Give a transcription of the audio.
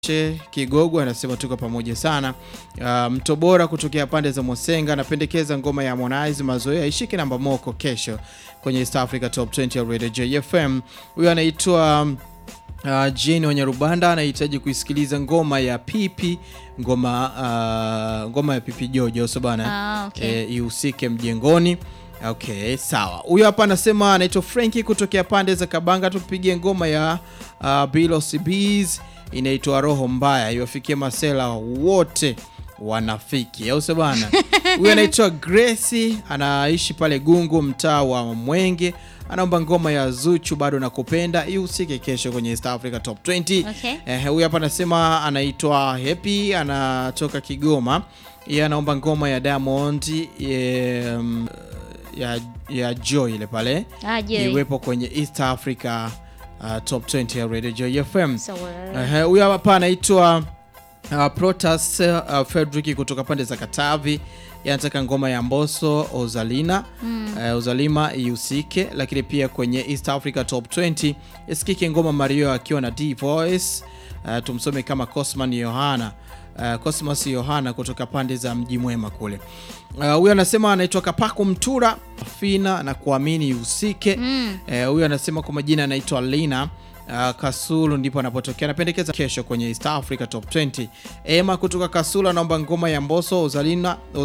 Che Kigogo anasema tuko pamoja sana. Uh, Mtobora kutokea pande za Mosenga anapendekeza ngoma ya Harmonize mazoea ishike namba moko kesho kwenye East Africa Top 20 ya Radio JFM. Huyo anaitwa uh, Jane Wanyarubanda anahitaji kuisikiliza ngoma ya Pipi ngoma uh, ngoma ya Pipi Jojo so bana Ah, okay. eh, ihusike mjengoni. Okay, sawa. Huyo hapa anasema anaitwa Frankie kutokea pande za Kabanga, tupigie ngoma ya uh, Bilo CBs inaitwa Roho Mbaya iwafikie masela wote wanafiki, au sio bana? Huyo anaitwa Gracie anaishi pale Gungu, mtaa wa Mwenge, anaomba ngoma ya Zuchu bado nakupenda ihusike kesho kwenye East Africa Top 20. Okay. Eh, huyu hapa anasema anaitwa Happy anatoka Kigoma. Yeye anaomba ngoma ya Diamond eh, mm, ya, ya Joy ile pale Ah, je. iwepo kwenye East Africa uh, Top 20 ya Radio Joy FM. Sawa. Eh, huyu hapa anaitwa uh, Protas uh, Fredrick kutoka pande za Katavi yanataka ngoma ya Mbosso Ozalina mm. uh, Ozalima ihusike, lakini pia kwenye East Africa Top 20 isikike ngoma Mario akiwa na D Voice uh, tumsome kama Cosman Yohana uh, Cosmas Yohana kutoka pande za Mji Mwema kule. Uh, huyu anasema anaitwa Kapaku Mtura Fina na kuamini ihusike. Mm. Eh, huyu anasema kwa majina anaitwa Lina uh, Kasulu ndipo anapotokea. Anapendekeza kesho kwenye East Africa Top 20. Ema kutoka Kasulu anaomba ngoma ya Mbosso Ozalina